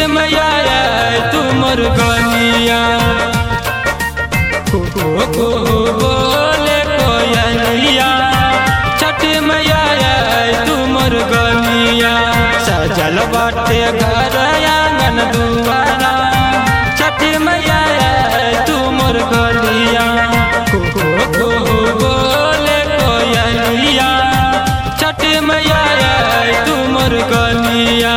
मैया तू मोर गलिया को को बोले कोयलिया छठ मैया तू मोर गलिया सजल बाटे घर आंगन दुआरा छठ मैया तू मोर गलिया को को बोले कोयलिया छठ मैया तू मोर गलिया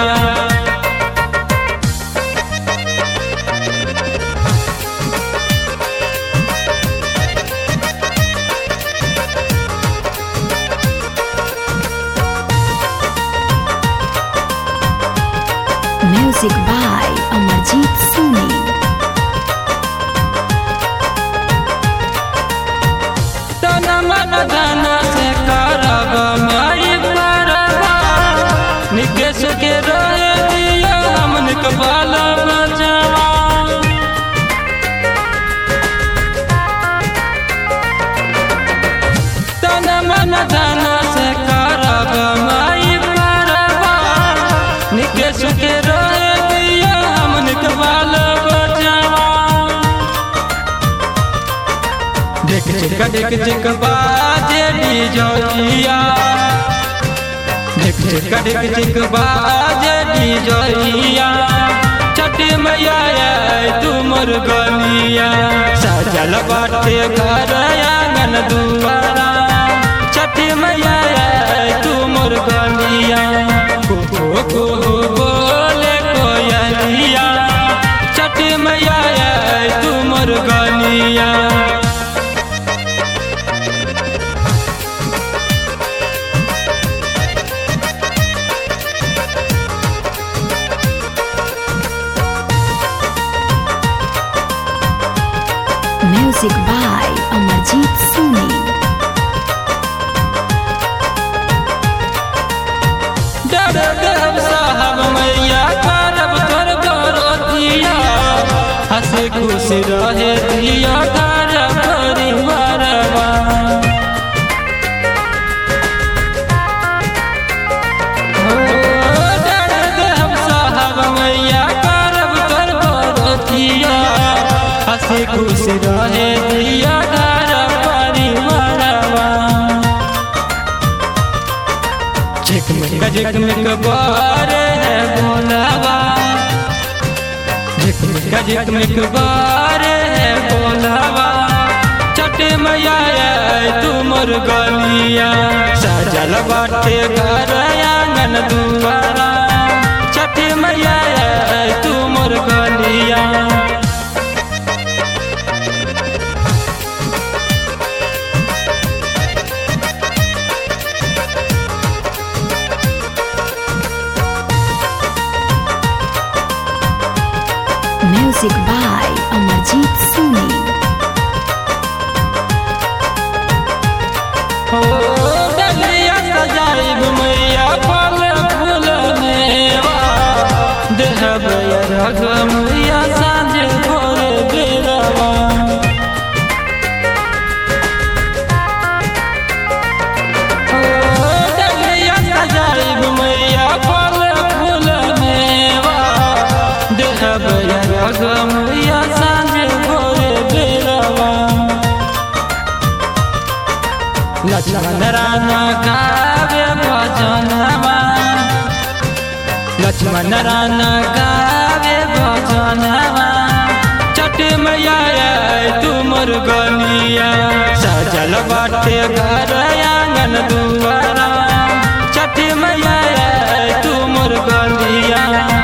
Music by Amarjit Soni. तन मन धन से करब माई परबा निकेश के रहे दिया हमन के बाल बचवा तन मन धन से करब माई परबा निकेश के रहे दिया हमन के बाल बचवा देख चिक देख चिक बाजे डिजोइया देख चिक देख चिक बाजे डिजोइया छठ मैया तू मोर गलिया सजल बाटे घर आंगन दुआरा छठ मैया तू मोर गलिया को को को बोले कोयलिया छठ मैया तू मोर गलिया Music by Amarjit Soni. डर देव साहब मैया करब तोर गरोतिया हंस खुश रहे दिया घर परिवारवा हो, डर देव साहब मैया करब तोर गरोतिया हंस खुश रहे दिया घर परिवारवा झिकमिक झिकमिक बारे है बोलावा झिकमिक झिकमिक बारे है बोलावा छठ मैया तू मोर गलिया सजल बाटे घर आंगन दुआरा छठ मैया तू मोर गलिया Music by Amarjit Soni. हो डलिया सजाइब मैया फल फूल मेवा देहब रग मैया साँझ भोर बेरवा हो डलिया सजाइब मैया फल फूल मेवा देहब रग मैया साँझ भोर बेरवा लक्ष्मण राना गावे भजनवा लक्ष्मण राना गावे भजनवा छठ मैया तू मोर गलिया सजल बाटे घर आंगन दुआरा छठ मैया तू मोर गलिया